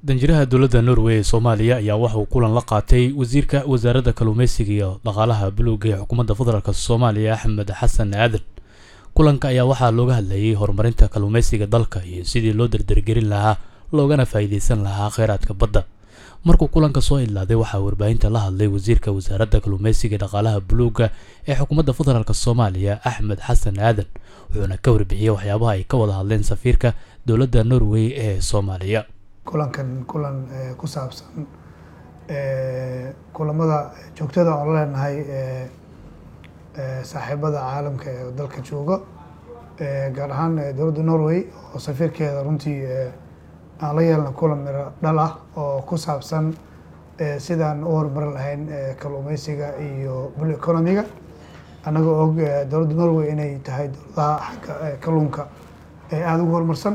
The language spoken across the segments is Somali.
danjiraha dowladda norway ee soomaaliya ayaa waxa uu kulan la qaatay wasiirka wasaaradda kalluumeysiga iyo dhaqaalaha buluuga ee xukuumadda federaalk soomaaliya axmed xasan aadan kulanka ayaa waxaa looga hadlayay horumarinta kalluumeysiga dalka iyo sidii loo dardargelin lahaa loogana faa'iideysan lahaa kheyraadka badda markuu kulanka soo idlaaday waxaa warbaahinta la hadlay wasiirka wasaaradda kalluumeysiga dhaqaalaha buluuga ee xukuumadda federaalk soomaaliya axmed xasan aadan wuxuuna ka warbixiyey waxyaabaha ay ka wada hadleen safiirka dowladda norway ee soomaaliya kulankan kulan ku saabsan kulamada joogtada oon leenahay saaxiibada caalamka ee dalka jooga gaar ahaan dowladda norway oo safiirkeeda runtii aan la yeelna kulan miro dhal ah oo ku saabsan sidaan u horumarin lahayn kalluumeysiga iyo bul economiga annagoo og dowladda norway inay tahay dowladaha xagga kalluunka ee aada ugu horumarsan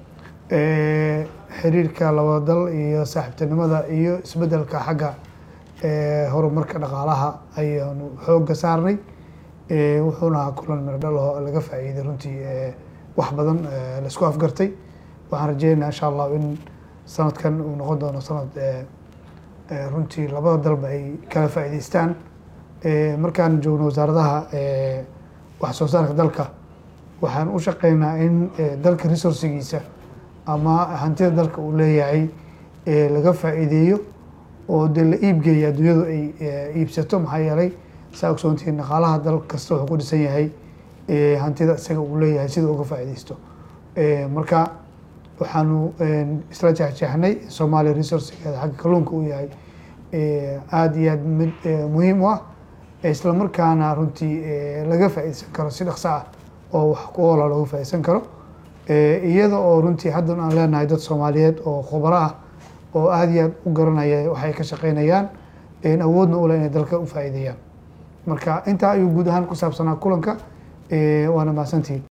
xiriirka labada dal iyo saaxiibtinimada iyo isbedelka xagga horumarka dhaqaalaha ayaanu xooga saarnay wuxuuna ahaa kulan miro dhal oo laga faa'iiday runtii wax badan laisku afgartay waxaan rajeynaa insha allah in sanadkan uu noqon doono sanad runtii labada dalba ay kala faa'iideystaan markaan joogno wasaaradaha wax soo saarka dalka waxaan u shaqeynaa in dalka resourcigiisa ama hantida dalka uu leeyahay laga faa'iideeyo oo dee la iibgeeya adduunyadu ay iibsato maxaa yeelay saa ogsoontihiin dhaqaalaha dal kasta wuxuu ku dhisan yahay hantida isaga uu leeyahay sida uga faa'iideysto marka waxaanu isla jeexjeexnay soomaaliya resourcigeeda xagga kalluunka uu yahay aada iyo aad mid muhiim u ah isla markaana runtii laga faa'iideysan karo si dhaqso ah oo wax ku oola looga faa'iideysan karo iyada oo runtii haddan aan leenahay dad soomaaliyeed oo khubaro ah oo aada iyo aad u garanaya waxay ka shaqeynayaan awoodna u leh inay dalka u faa'iideeyaan marka intaa ayuu guud ahaan ku saabsanaa kulanka waana mahadsantihiin